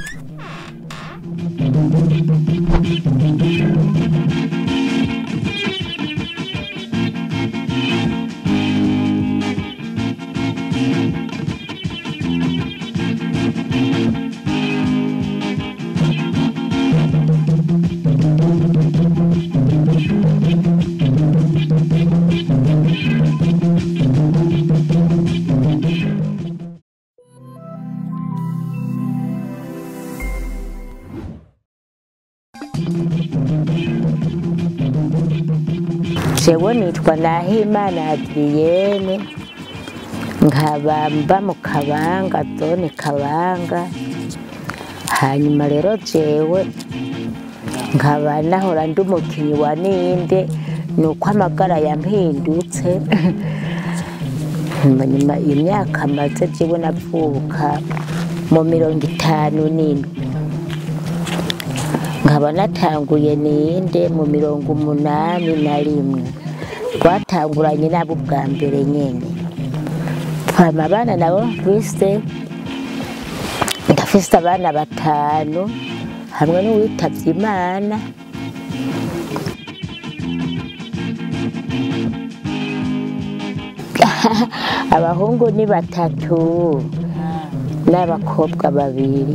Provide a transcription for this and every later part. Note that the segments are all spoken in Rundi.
jewe nitwa nahimana adriyene nkaba mba mu kabanga zone kabanga hanyuma rero jewe nkaba nahora ndi umukinyi wa ninde ni uko amagara yampindutse nyuma imyaka maze jewe navuka mu mirongo itanu n'indwi nkaba natanguye ninde mu mirongo umunani na rimwe twatanguranye nabo bwa mbere nyine hama abana nabo mfise ndafise abana batanu hamwe n'uwitavye imana abahungu ni batatu n'abakobwa babiri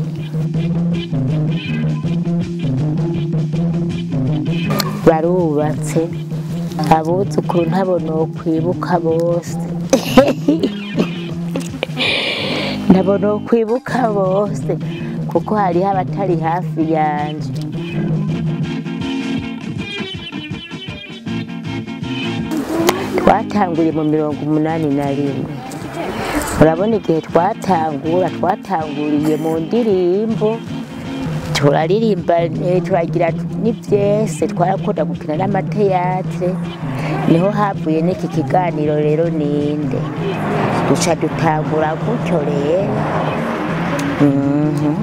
barubatse abuzukuru ntabona kwibuka bose ntabona kwibuka bose kuko hariho abatari hafi yanje twatanguye mu mirongo umunani na rimwe urabona igihe twatangura twatanguriye mu ndirimbo turaririmba eh, turagira n'ivyese twarakunda gukina n'amateyatre niho havuye n'iki kiganiro rero ninde duca dutangura gutyo rero Mhm.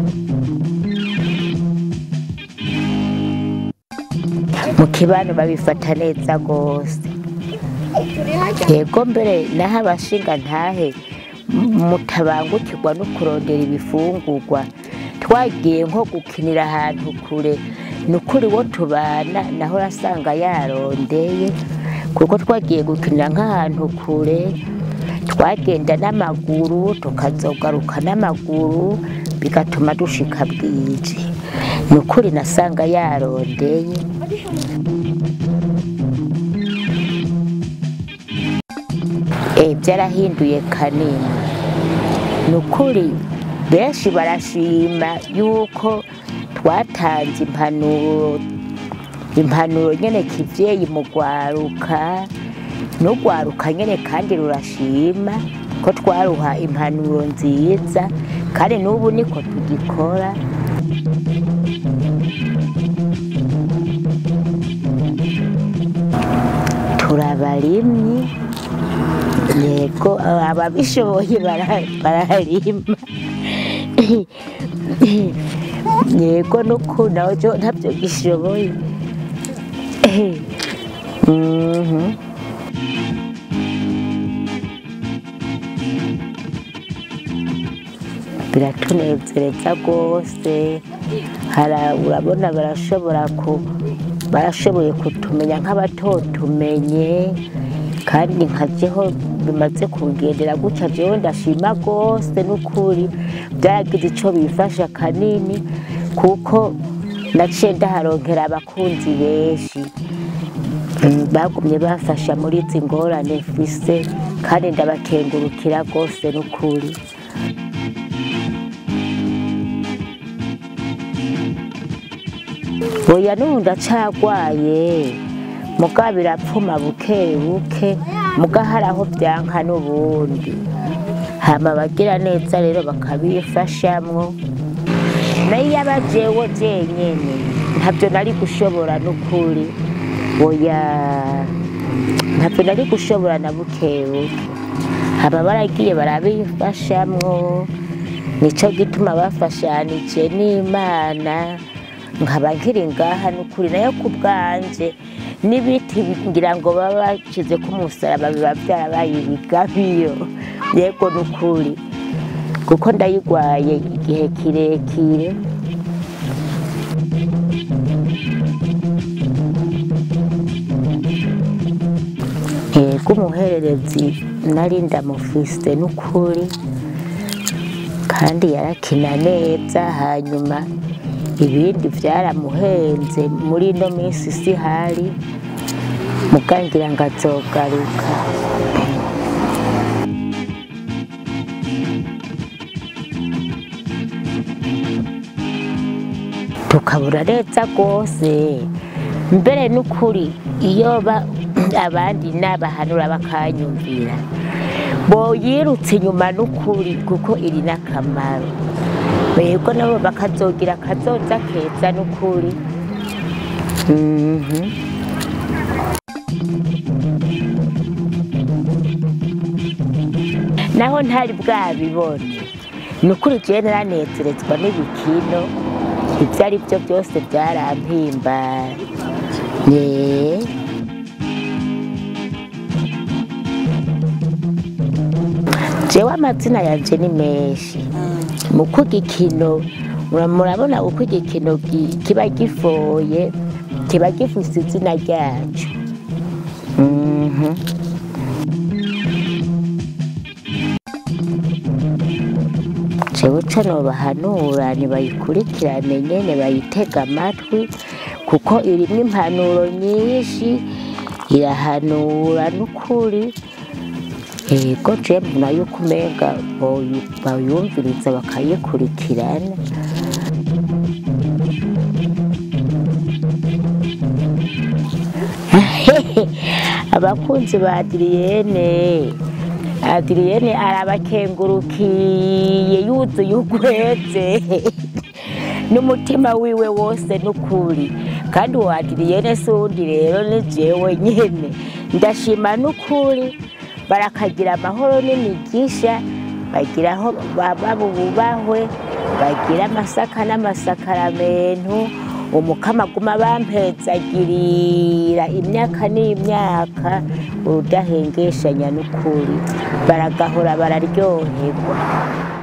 mu kibano babifata neza rwose yego mbere naho abashinga ntahe mutabangukirwa no kurondera ibifungurwa twagiye nko gukinira ahantu kure ni ukuri wo tubana naho urasanga yarondeye kuko twagiye gukinira nk'ahantu kure twagenda n'amaguru tukazogaruka n'amaguru bigatuma dushika bwije ni ukuri nasanga yarondeye Eh, byarahinduye kanini ni ukuri benshi barashima yuko twatanze impanuro impanuro nyene kivyeyi mu rwaruka n'urwaruka nyene kandi rurashima ko twaruha impanuro nziza kandi n'ubu niko tugikora turabarimyi yego ababishoboye bara- bararima yego nuko nawe jo ntabyo gishoboye Mhm. biratunezereza rwose Hara- urabona barashobora ku barashoboye kutumenya nk'abatotumenye kandi nkajeho bimaze kugendera gutya jewe ndashima rwose n'ukuri byaragize ico bifasha kanini kuko naciye ndaharonkera abakunzi benshi Mm, bagumye bafasha muri izi ngorane mfise kandi ndabakengurukira rwose n'ukuri oya n'ubu ndacagwaye muga birapfuma buke buke muga hari aho byanka n'ubundi hama abagira neza rero bakabifashamwo nayo iyo aba jewe jenyene ntabyo nari gushobora n'ukuri oya ntabyo nari gushobora na buke buke haba baragiye barabifashamwo nico gituma bafashanije n'imana nkaba nkiri ngaha n'ukuri nayo ku bwanje n'ibiti ngira ngo baba bashize ko umusaraba biba byarabaye ibigabiyo yego n'ukuri kuko ndayigwaye igihe kirekire yego umuhererezi nari ndamufise n'ukuri kandi yarakina neza hanyuma ibindi byaramuhenze muri ino minsi si hari mugangira ngo azogaruka tukabura neza rwose mbere n'ukuri iyo ba abandi n'abahanura bakanyumvira boyirutse inyuma n'ukuri kuko iri n'akamaro bego nabo bakazogira akazoza keza n'ukuri Mhm. naho ntari bwabibone ni ukuri jewe naranezerezwa n'ibikino ibyo ari byo byose byarampimbara Yeah. jewe amazina yanje ni menshi muko igikino mura- murabona uko igikino gi- kiba gifoye kiba gifise izina ryaco Mhm. jewe co nobahanura nibayikurikirane nyene bayitega amatwi kuko irimwo impanuro nyinshi irahanura n'ukuri yego je mbona yuko umenga boyu- bayumviriza bakayikurikirana abakunzi ba adiriyene adiriyene arabakengurukiye yuzuye ugweze n'umutima wiwe wose n'ukuri kandi uwo adiriyene si uwundi rero ni jewe nyene ndashima n'ukuri barakagira amahoro n'imigisha bagira aho baba bubahwe bagira amasaka n'amasakaramentu umukama aguma bampezagirira imyaka n'imyaka urudahengeshanya n'ukuri baragahora bararyoherwa